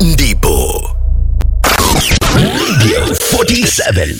ndipo Radio 47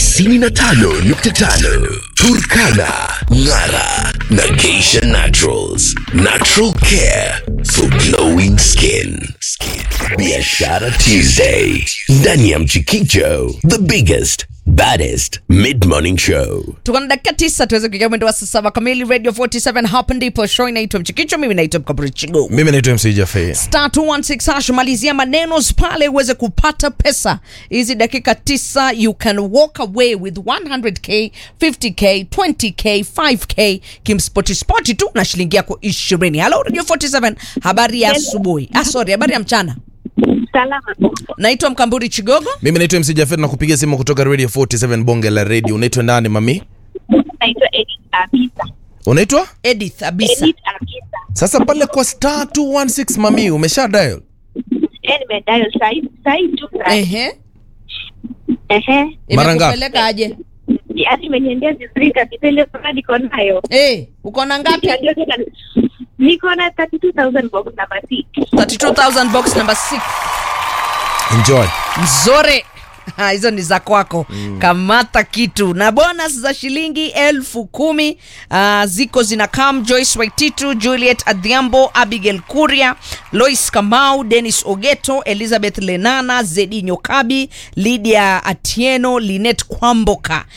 95.5 Turkana Ngara na Geisha Naturals Natural Care for Glowing Skin Biashara Tuesday ndani ya Mchikicho the biggest baddest mid-morning show tuko na dakika tisa tuweze kuingia mwendo wa saa saba kamili radio 47 hapa ndipo show inaitwa mchikicho mimi naitwa mkaburi chigo mimi naitwa mc jafei star 216 hash malizia maneno pale uweze kupata pesa hizi dakika tisa you can walk away with 100k 50k 20k 5k kimspoti spoti tu na shilingi yako ishirini halo radio 47 habari ya asubuhi ah, sorry habari ya mchana Salama. naitwa mkamburi chigogo mimi naitwa mc jafei na kupiga simu kutoka radio 47 bonge la radio unaitwa nani mami Naitwa Edith Abisa. unaitwa edith abisa Edith Abisa. sasa pale kwa star 216 mami umesha dial Eh, nimedayo sahi sahi tu sahi. ehe Ehe. Mara ngapi? imekupeleka aje Yaani imeniendea vizuri kabisa ile furaha niko nayo. Eh, uko na ngapi Ndio tena niko na 32000 box number 6. 32000 box number 6 enjoy nzore Ha, hizo ni za kwako mm. kamata kitu na bonus za shilingi elfu kumi uh, ziko zina kam joyce waititu juliet adhiambo abigail kuria lois kamau denis ogeto elizabeth lenana zedi nyokabi lydia atieno linet kwamboka